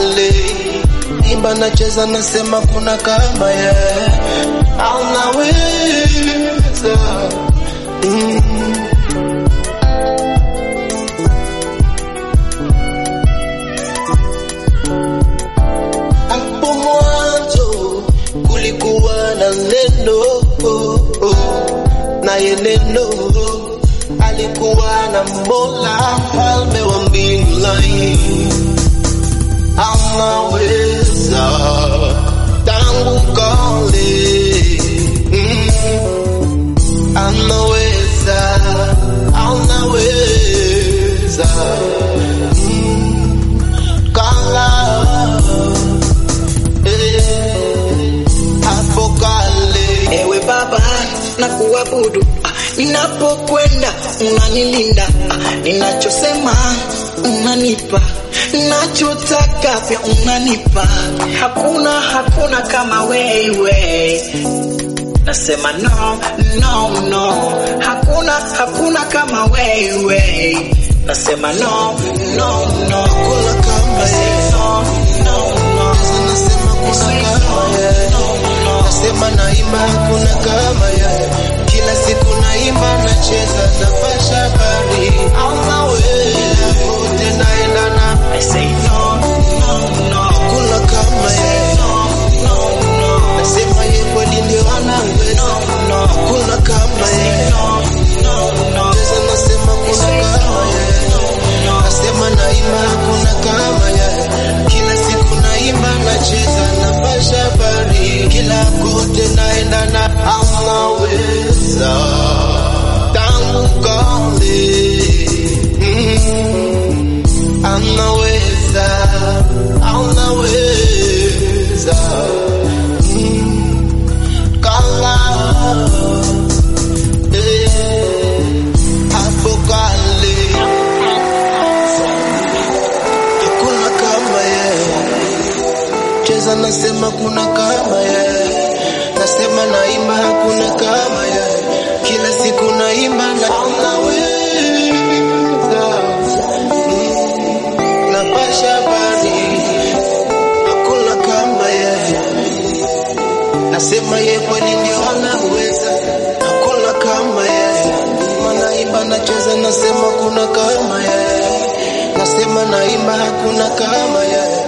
kale, imba nacheza, nasema kuna kama ye, anaweza mm. Hapo mwanzo kulikuwa na neno oh, oh, naye neno alikuwa na Mola, mfalme wa mbingu laini, anaweza tangu kale mm, anaweza anaweza mm, kala hapo kale Ewe Baba, na kuabudu Ah, ninapokwenda unanilinda, Ah, ninachosema unanipa, nachotaka pia unanipa. Hakuna hakuna kama wewe, nasema no no no, hakuna hakuna kama wewe, nasema no no no, kuna kama ye no no no. nasema kuna kama ye nasema naimba kuna kama ye kila siku naimba nacheza napasha habari anaweza kote naenda na I say no, no, no, kuna kama ye no, no, no, nasema ye kweli ndio anaweza no, kuna kama ye no, no, no. cheza nasema kuna kama ye nasema naimba kuna kama ye kila siku naimba nacheza napasha habari kila kote naenda na anaweza tangu kale mm, anaweza anaweza mm, kala eh, hapo kale hakuna kama yeye cheza nasema kuna kama yeye nasema naimba hakuna kama yeye kila siku naimba na anaweza Mm, napasha habari hakuna kama yeye nasema ye kweli ndio anaweza hakuna kama yeye manaimba nacheza nasema kuna kama yeye nasema naimba hakuna kama yeye